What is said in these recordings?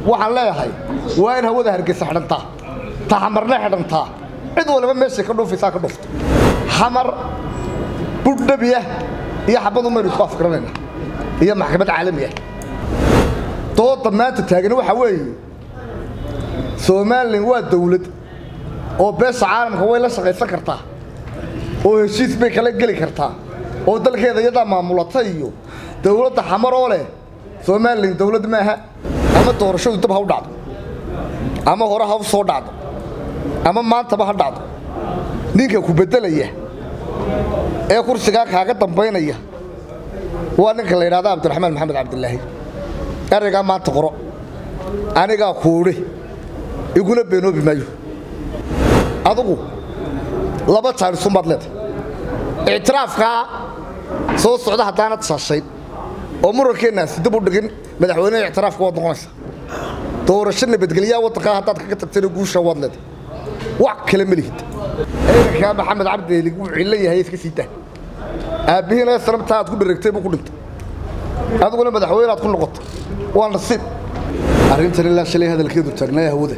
waxaan leeyahay waa in hawada hargeysa xidhantaa ta xamarna xidhantaa cid waliba meeshay ka dhuufaysaa ka dhufto xamar budhabiya iyo xabadu maynu isku afgaranayna iyo maxkamad caalami ah dooda maanta taagani waxaa weeye somalilan waa dawlad oo beesha caalamka way la shaqaysan kartaa oo heshiis bay kala geli kartaa oo dalkeeda iyadaa maamulata iyo dawladda xamar oo leh somalilan dawlad maaha ama doorashadu dab ha u dhacdo ama hore ha u soo dhacdo ama maantaba ha dhacdo ninka ku beddelaya ee kursigaa kaaga dambaynaya waa ninka la yidhahda cabdiraxmaan maxamed cabdilaahi eraygaa maanta qoro anigaa kuudhe iguna beenoobi maayo adugu laba taarisunbaad leedahay ictiraafkaa soo socda haddaanad shaashayn oo murankeennaaasi dib u dhigin madaxweyneha ictiraafka waad noqonaysaa doorasho nabadgelyaa waddankaa haddaad kaga tagtayna guusha waad leedahay wax kale ma lihid eedankaa maxamed cabdielig wuu cillo yahay iska sii daa aabbihiina sanabtaa aad ku dharagtay buu ku dhintay adiguna madaxweyne aad ku noqotay waa nasiib arrintan ilaa shalay hadalkeedu taagnaa hawada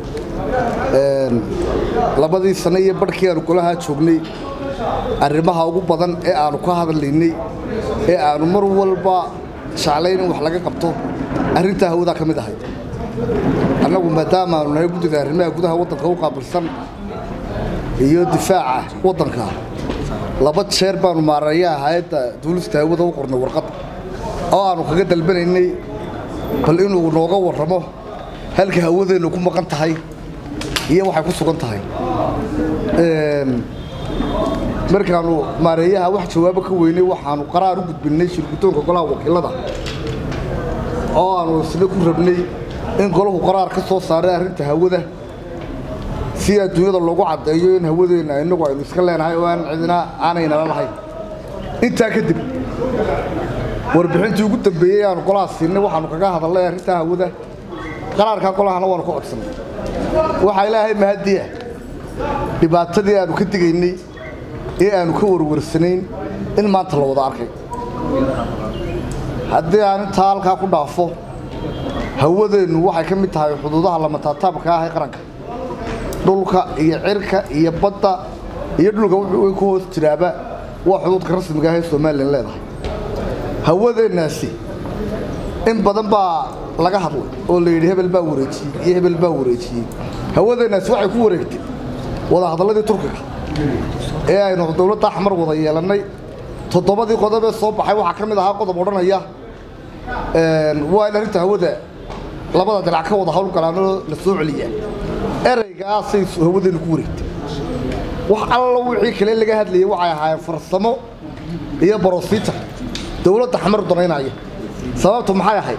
labadii sano iyo barhkii aanu golahaa joognay arrimaha ugu badan ee aanu ka hadlaynay ee aanu mar walba jeclayn in wax laga qabto arrintaa hawadaa ka mid ahayd annagu maadaama aanu nahay guddida arrimaha gudaha waddanka u qaabilsan iyo difaaca waddanka laba jeer baanu maarayaa hay-adda duulista hawada u qornay warqad oo aanu kaga dalbanaynay bal inuu nooga warramo halka hawadeennu ku maqan tahay iyo waxay ku sugan tahay markaanu maareeyaha wax jawaabo ka weynay waxaanu qaraar u gudbinnay shirguddoonka golaha wakiilada oo aanu isna ku rabnay in golahu qaraar ka soo saaray arrinta hawada si adduunyada loogu caddeeyo in hawadeenna innagu aynu iska leenahay oo aan cidina aanaynala lahayn intaa kadib warbixintii ugu dambeeyey aanu golaha siinay waxaanu kaga hadalnay arrintaa hawada qaraarkaa golahana waanu ka codsannay waxaa ilaahay mahadiya dhibaatadii aanu ka digaynay ee aanu ka warwarsanayn in maanta la wada arkay haddii aan intaa halkaa ku dhaafo hawadeennu waxay ka mid tahay xuduudaha lamataataabka ah ee qaranka dhulka iyo cirka iyo badda iyo dhulka wuxuu ku hoos jiraaba waa xuduudka rasmiga ah ee somalilan leedahay hawadeennaasi in badan baa laga hadlay oo la yidhi hebel baa wareejiyey iyo hebel baa wareejiyey hawadeennaasi waxay ku wareegtay wadahadalladii turkiga ee aynu dowladda axmar wada yeelannay toddobadii qodob ee soo baxay waxaa ka mid ahaa qodob odhanaya waa in arrinta hawada labada dinac ka wada hawlgalaanoo la soo celiyaa eraygaasay hawadeennu ku wareegtay wax alla wixii kale laga hadlayay waxay ahaayeen farsamo iyo brosijar dowladda xamar danaynaya sababtu maxay ahayd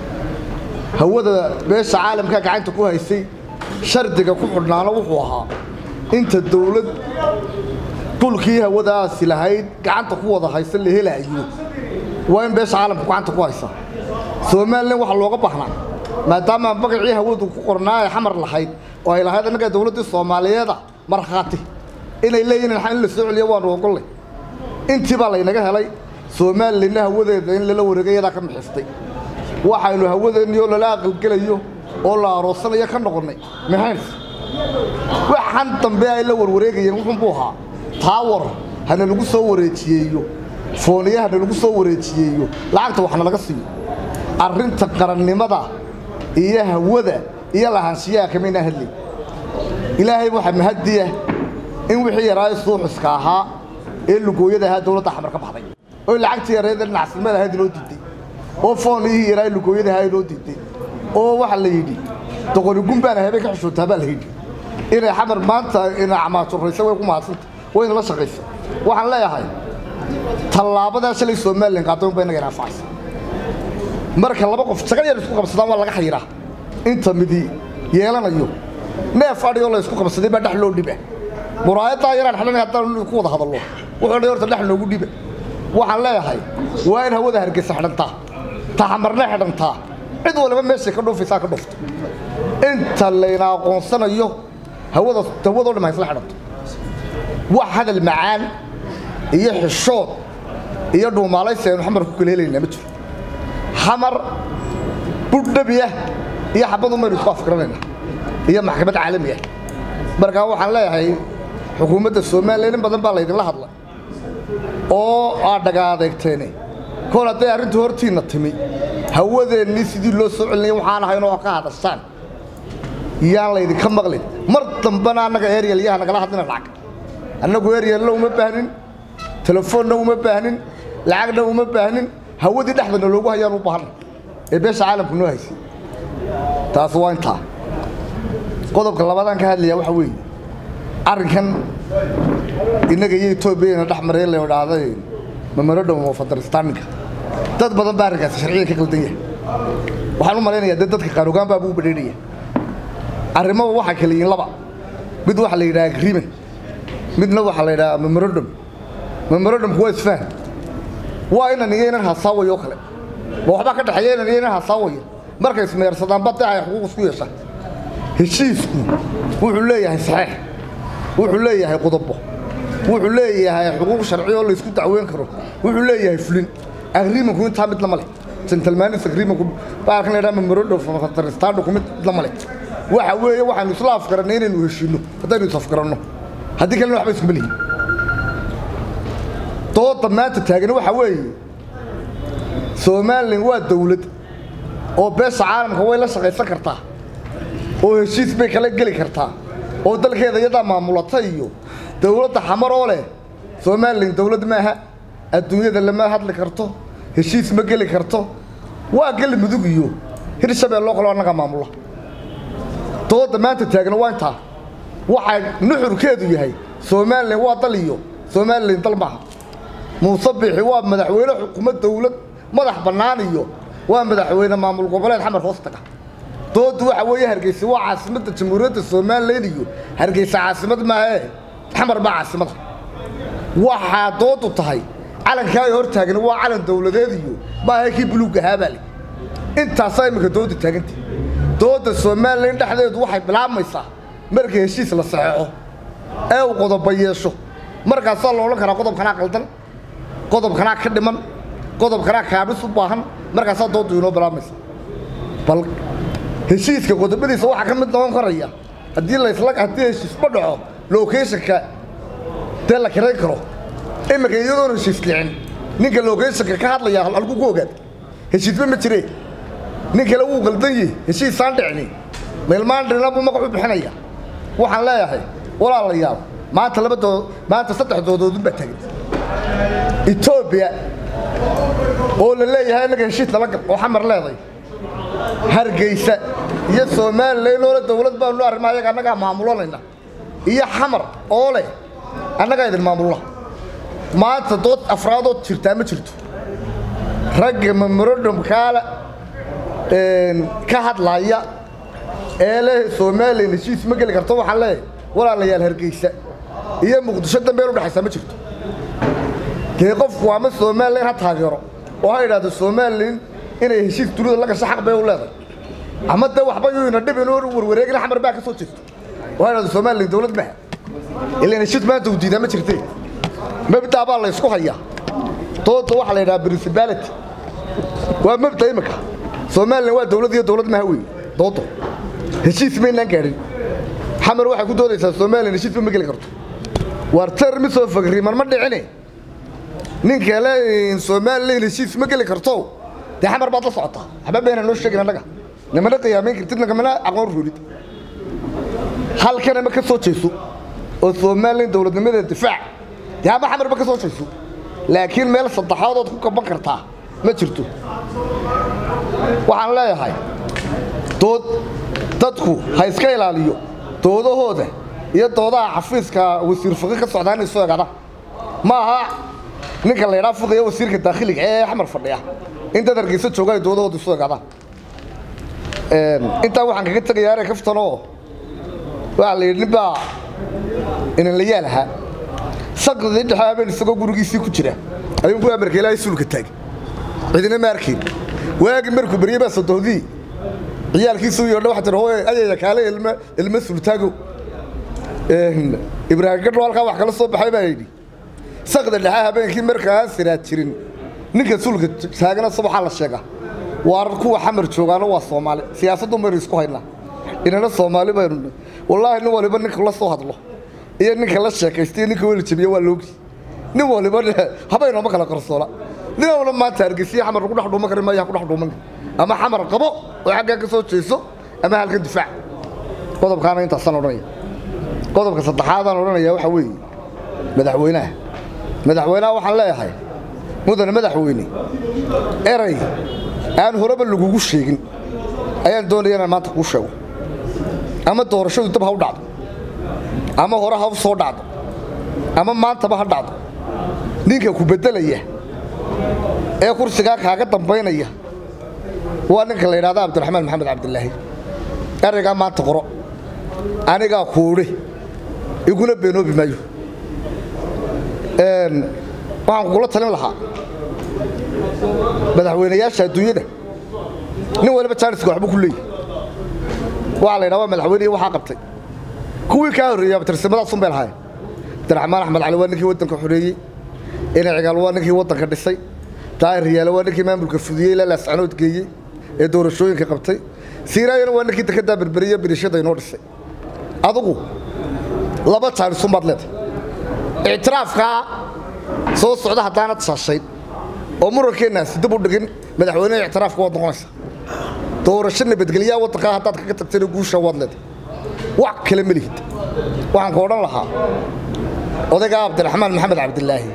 hawada beesha caalamka gacanta ku haysay shardiga ku xidhnaana wuxuu ahaa inta dawlad dhulkii hawadaasi lahayd gacanta ku wada haysa la helaayo waa in beesha caalamka gacanta ku haysa somalilan waxaa looga baahnaa maadaama magacii hawadu ku qornaa ay xamar lahayd oo ay lahayd annagaa dawladdii soomaaliyeeda markhaati inay leeyihin in la soo celiyo waanu ogollay intii baa laynaga helay somalilanna hawadeeda in lala wareegay iyadaa ka mixistay waxaynu hawadeennii oo lala aqalgelayo oo la aroosanayo ka noqonnay maxays waxaan dambe ay la warwareegayeen wuxuunbuu ahaa taawar hana lagu soo wareejiyeeyo fooniye hana lagu soo wareejiyeeyo lacagta waxna laga siiyo arrinta qarannimada iyo hawada iyo lahaanshiyaha kamayna hadlay ilaahay waxaa mahadiya in wixii yaraayo suuxiska ahaa ee lugooyada ahaa dowladda xamar ka baxday oo lacagtii yareeda dhinacsilmada ahayd inoo diiday oo fooniyihii yaraayo lugooyada ahaa inoo diiday oo waxaa la yidhi doqonigun baana habeen ka xishootaa baa la yidhi inay xamar maanta ina camaajuraysa way ku mahadsanta wayna la shaqaysa waxaan leeyahay tallaabadaa shalay somalilan qaadayn ba inaga inaanfacaysa marka laba qof sagal yar isku qabsadaan waa laga xayiraa inta midi yeelanayo neef adhigoo la isku qabsaday baa dhex loo dhiba muraayaddaa yaraan xidhanay haddaan ku wada hadallo wuxuu dhay horta dhex loogu dhiba waxaan leeyahay waa in hawada hargeysa xidhantaa taxamarna xidhantaa cid waliba meeshay ka dhuufaysaa ka dhufto inta layna aqoonsanayo hawada hawadoo dham haysla xidhanto wax hadal macaan iyo xishood iyo dhuumaalaysi aynu xamar ku kala helaynaa ma jiro xamar budhabiya iyo xabad umaynu isku afgaranayna iyo maxkamad caalami ah markaa waxaan leeyahay xukuumadda somalilan in badan baa laydinla hadlay oo aad dhaga adeegteene kol hadday arrintu hortiinna timi hawadeennii sidii loo soo celinaya waxaan ahay inoo ka hadashaan yaan laydinka maqlin mar dambena annaga eryal yaha nagala hadlina lacag annagu eryalna uma baahnin telefoonna uma baahnin lacagna uma baahnin hawadii dhexdana loogu hayaan u baahanay ee beesha caalamku noo haysay taas waa intaa qodobka labaadaan ka hadlayaa waxa weeye arrinkan innaga iyo etoobiyana dhex maray la idhaahday memorandum of understanding dad badan baa arrinkaasi sharciyan ka qaldan yahay waxaan u malaynayaa dee dadka qaanugaan baa buu badheynaya arrimaba waxaa kala yihiin laba mid waxaa la yidhaha agreement midna waxaa la yidhaha memorandum memorandumku waa isfahan waa inan iyo inan hasaawayo oo kale ma waxbaa ka dhexeeya inan iyo inan hasaawaya markay ismeersadaan badde ay xuquuq isku yeeshaan heshiisku wuxuu leeyahay saxeex wuxuu leeyahay qodobo wuxuu leeyahay xuquuq sharci oo laysku dacweyn karo wuxuu leeyahay fulin agreementku intaa mid lama leh gentleman's agreementku baalkan la yidhaha memorandum of understandingku mid lama leh waxa weeye waxaanu isla afgarannay inaynu heshiinno haddaynu is afgaranno haddii kalena waxba iskuma lihin dooda maanta taagani waxa weeye somalilan waa dawlad oo beesha caalamka way la shaqaysan kartaa oo heshiis bay kala geli kartaa oo dalkeeda iyadaa maamulata iyo dawladda xamar oo leh somalilan dawlad maaha adduunyada lama hadli karto heshiis ma geli karto waa geli mudug iyo hirshabeelloo kaloo annaga maamula dooda maanta taagna waa intaa waxay nuxurkeedu yahay somalilan waa dal iyo somalilan dal maaha muuse biixi waa madaxweyne xukuumad dawlad madax bannaan iyo waa madaxweyne maamul goboleed xamar hoos taga doodu waxa weeye hargeysa waa caasimadda jamhuuriyadda somalilan iyo hargeysa caasimad maahee xamar baa caasimada waxaa doodu tahay calankaa ay hor taagan waa calan dawladeed iyo maaha kii buluug ahaabaa le intaasaa imminka dooda taaganta dooda somalilan dhexdeedu waxay bilaabmaysaa markii heshiis la saxeexo ee uu qodoba yeesho markaasaa la odhan karaa qodobkanaa qaldan qodobkanaa ka dhiman qodobkanaa kaabis u baahan markaasaa doodu inoo bilaabmaysa bal heshiiska qodobadiisa waxaa ka mid noqon karaya haddii lasla haddii heshiisma dhaco locationka dee la kirayn karo iminka iyadoon heshiis dhicin ninka locationka ka hadlaya halku ku ogaad heshiisba ma jiree nin kale wuu qaldan yihi heshiisaan dhicni meelmaan dhina buu magac u bixinaya waxaan leeyahay walaalayaal maanta laba dood maanta saddex doodoodun baa tagan etoobiya oo la leeyahay innaga heshiis nala gal oo xamar leeday hargeysa iyo somalilan oo le dawlad baanu arrima ayaga annagaa maamulanayna iyo xamar oo leh annagaa idin maamulna maanta dood afraadood jirtaa ma jirto ragga memorandumkaala ka hadlaya ee leh somalilan heshiis ma geli karto waxaan leeyahay walaalayaal hargeysa iyo muqdisho dambeen udhexaysa ma jirto dee qofku ama somalilan ha taageero oo ha idhaahdo somalilan inay heshiis dunida la gasho xaq bay u leedahay ama dee waxba yuyna dhib inuu warwareegina xamar baa ka soo jeesto oo ha idhahdo somalilan dawlad maha ilaan heshiis maanta uu diidaa ma jirtee mabdaa baa la ysku hayaa dooda waxaa la yidhaha principality waa mabda imika somalilan waa dawlad iyo dawlad maha wey doodo heshiis maynaan gaadhin xamar waxay ku doodaysaa somalilan heshiisba ma geli karto waar termi soo fagriman ma dhicine ninka le somalilan heshiis ma geli karto dee xamar baad la socotaa waxba bayna noo sheegin annaga namana qiyaamayn kartid nagamana aqoon roolid halkana ma ka soo jeeso oo somalilan dawladnimadeeda difaac dee ama xamarba ka soo jeeso laakiin meel saddexaadood ku gaban kartaa ma jirto waxaan leeyahay dood dadku ha iska ilaaliyo doodahooda iyo doodaha xafiiska wasiir faqi ka socdaa inay soo egaadaan ma aha ninka la ydhaa fuqaya wasiirka daakhiliga ee xamar fadhiya in dad hargeysa jooga ay doodahooda isu egaadaan intaa waxaan kaga tegayaa ere kaftanoo waxaa la yidhi nin baa inan la yaal ahaa saqdii dhexe habeen isagoo gurigiisii ku jira ayuu ku amarka ilaahay suulka taagay cidina ma arkayn waagi markuu beryey baa sodohdii ciyaalkiisu yodha waxa tiri hooye ayaya kaale ilma ilma sultaago ibraahim gadho halkaa wax kala soo baxay baa yidhi saqda dhexe habeenkii markaa siraad jirin ninka suulka taagana subaxaa la sheegaa waar kuwa xamar joogaana waa soomaali siyaasadun baynu isku haynaa inana soomaali baynu wallaahi nin waliba ninka la soo hadlo iyo ninka la sheekaysta iyo ninka weli jabiya waa loogi nin waliba habaynooma kala qarsoona nin wala maanta hargeysiya xamar lagu dhex dhuuman kari maayo ha ku dhex dhuuman ama xamar qabo oo xaggaa ka soo jeeso ama halkan difaac qodobkaana intaasaan odhanaya qodobka saddexaadaan odhanaya waxaa weeye madaxweynaha madaxweynaha waxaan leeyahay mudane madaxweyne eray aan horeba lagugu sheegin ayaan doonaya inaan maanta kuu sheego ama doorashadu dab ha u dhacdo ama hore ha u soo dhacdo ama maantaba ha dhacdo ninka ku beddelaya ee kursigaa kaaga dambaynaya waa ninka la yidhahda cabdiraxmaan maxamed cabdilaahi eraygaa maanta qoro anigaa kuudhe iguna beenoobi maayo waxaan kugula talin lahaa madaxweynayaasha adduunyada nin waliba jaaniska waxbuu ku leeyahy waxaa la yidhaha waa madaxweynehi waxaa qabtay kuwii kaa horreeyey abtirsimadaasuun bay lahaayeen abdiraxmaan axmed cali waa ninkii waddanka xoreeyey ina cigaal waa ninkii waddanka dhisay daahir riyaale waa ninkii maamulka fudiyey ilaa laascanood geeyey ee doorashooyinka qabtay siiraayana waa ninkii dekeddaa berberiye birishada inoo dhisay adugu laba jaanisun baad leedahay ictiraafkaa soo socda haddaanad shaashayn oo murankeennaaasi dib u dhigin madaxweyneha ictiraafka waad noqonaysaa doorasho nabadgelyaa waddankaa haddaad kaga tagtayna guusha waad leedahay wax kale ma lihid waxaan ka odhan lahaa odaygaa cabdiraxmaan maxamed cabdilaahi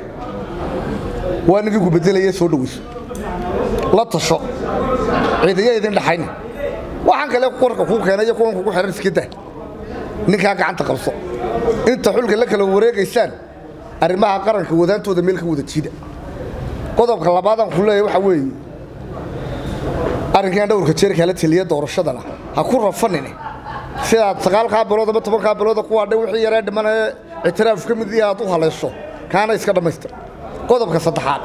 waa ninkii ku beddelaya soo dhoweyso la tasho ciidaya idin dhaxayna waxaan kale warka kuu keenay iyo kuwan kugu xihan iska dah ninkaa gacanta qabso inta xulka la kala wareegaysaan arrimaha qaranka wadaantooda meel ka wada jiida qodobka labaadaan ku leeyahay waxaa weeye arrinkan dhowrka jeer kala teliya doorashadana ha ku rafanine sidaad sagaalkaa bilood ama tobankaa bilooda kuwaa dhan wixii yaree dhimanee ictiraaf ka mid yaha aad u haleesho kaana iska dhammaystir qodobka saddexaad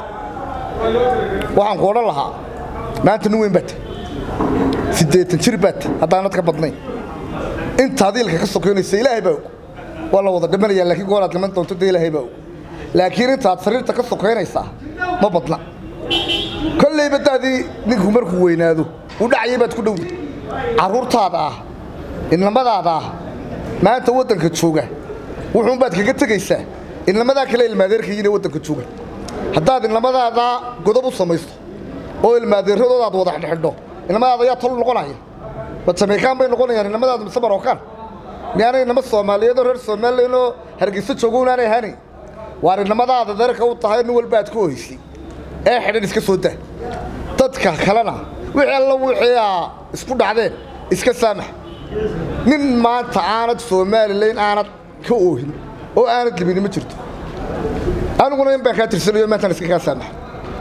waxaan ku odhan lahaa maanta nin weyn baata siddeetan jir baata haddaanad ka badnayn inta adiilka ka sokaynaysa ilaahay baa og waa la wada dhimanayaa laakiin goonaad dhiman doonto dee ilaahay baa og laakiin intaad sariirta ka sokaynaysaa ma badna kollayba daadii ninku markuu weynaado u dhacayay baad ku dhowda carruurtaada ah inamadaada ah maanta waddanka jooga wuxuunbaad kaga tegaysaa inamadaa kale ilmaadeerkayiin ee waddanka jooga haddaad inamadaada godob u samaysto oo ilmaadeeradooda aad wada xidhxidho inamadaada ayaa tol noqonaya ma jameykaan bay noqonayaan inamadaadu mise marookaan miyaanay inama soomaaliyeedoo reer somalilan oo hargeyso joogo unaanay ahaanayn waar inamadaada deerka u tahay nin walba aad ku ohaysay ee xidhan iska soo daa dadka kalena wixii alla wixii aa isku dhacdeen iska saamax nin maanta aanad somalilan aanad ka oohin oo aanad libini ma jirto aniguna in baan kaa tirsanayo maantaan iska kaa saamax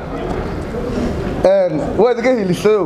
waad iga hilisayo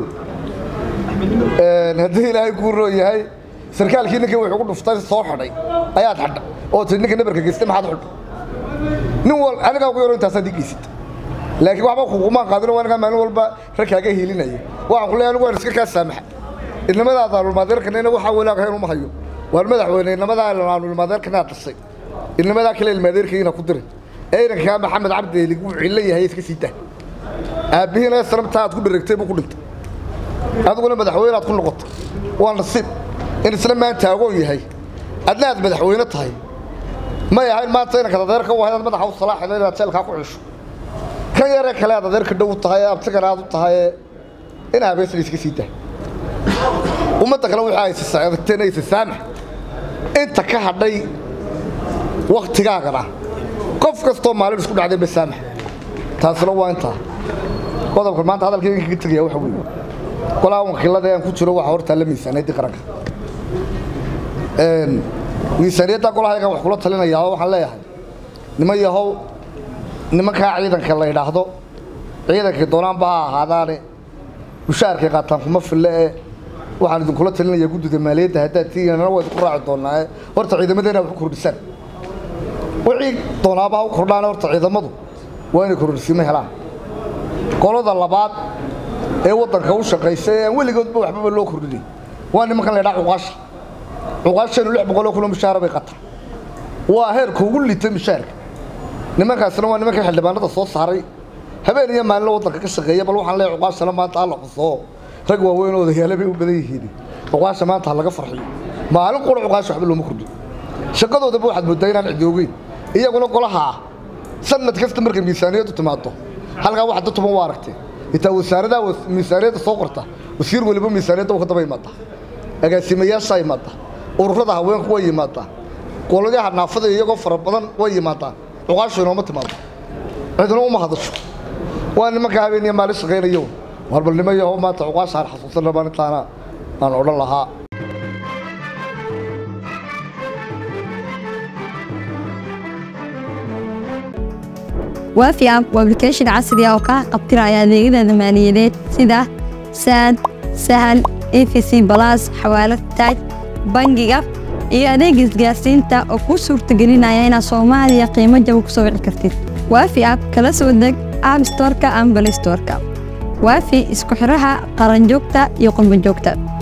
haddii ilaahay kuu roo yahay sarkaalkii ninkii wuxuu ku dhuftay soo xidhay ayaad xidha oo tii ninka nabarka geystay maxaad xidho nin wal anigaa ugu yaro intaasaad ii geysid laakiin waxba kugumaan qaadin waa anigaa maalin walba ragkaaga hiilinaya waxaan ku leeyahay anigu waan iska kaa saamaxa inamadaada alulmaadeerkanina waxaa walaagahayn uma hayo waar madaxweyne inamadaa alulmaadeerkanaad dhashay inamadaa kale ilmaadeerkayina ku diray ee inankaa maxamed cabdi elig wuu cillo yahay iska sii daa aabbihiina sanabtaa aad ku dheragtay buu ku dhintay adiguna madaxweyne aad ku noqotay waa nasiib in isla maanta agoon yahay adna aad madaxweyne tahay may ahayn maanta inanka adeerka u ahayd aad madaxa u salaaxida inaad jeelkaa ku cisho kan yaree kale aad adeerka dhow u tahay ee abtigana aad u tahay ee in habeesna iska sii daa ummadda kale wixii ay sisacdagteen ay sisaamax inta ka hadhay wakhtigaagana qof kastoo maalin isku dhacday ba saamax taasina waa intaa qodobka maanta hadalkayga kaga tegaya waxa weeye qolaa wakiilada aan ku jiro waxa hortaa la miisaaniyaddii qaranka miisaaniyadda golahaygan wax kula talinayaa oo waxaan leeyahay niman yahow nimankaa ciidanka la yidhaahdo ciidankii doonaanba ha ahaadaane mushaharkay qaataan kuma fille ee waxaan idinkula talinayaa guddida maaliyadda haddaad tiinana waa idinku raaci doonaa ee horta ciidamadeena wax u kordhisaan wixii doonaaba ha u kordhaan horta ciidamadu waa inay kordhisiimo helaan qolada labaad ee waddanka u shaqaysa ee aan weligoodba waxbaba loo kordhinay waa nimankan la ydhaa cuqaasha cuqaashanu lix boqoloo kulo mushaara bay qataan waa heerka ugu lita mushaarka nimankaasina waa nimanka xildhibaanada soo saaray habeen iyo maalin waddanka ka shaqeeya bal waxaan leeyahay cuqaashana maanta alla xusoo rag waaweyn oo odayaale bay u badan yihiin cuqaasha maanta ha laga farxiyo maalin qura cuqaasha waxba looma kordhin shaqadoodaba waxaad moodaa inaan cidi ogeyn iyaguna golaha ah sanad kasta markay miisaaniyaddu timaado halkaa wax dad tuban waa aragtee intaa wasaaradaha miisaaniyadda soo qorta wasiir weliba miisaaniyadda ka daba yimaada agaasimayaashaa yimaada ururada haweenku way yimaadaan qoladaha naafada iyagoo fara badan way yimaadaan cuqaashu inooma timaado cidina uma hadasho waa nimanka habeeniya maalin shaqaynayo warbalnimo yaho maanta cuqaasha aan xasuusan rabaan intaana aan odhan lahaa waafi app waa application casri ah oo kaa qabtiraya adeegyada maaliyadeed sida saad sahal efc balas xawaalad taaj bangiga iyo adeega isgaarsiinta oo kuu suurtagelinaya inaad soomaaliya qiimo jaba ku soo wici kartid waafi app kala soo deg app storeka ama balay storeka waafi isku xidhaha qaranjoogta iyo qurbanjoogta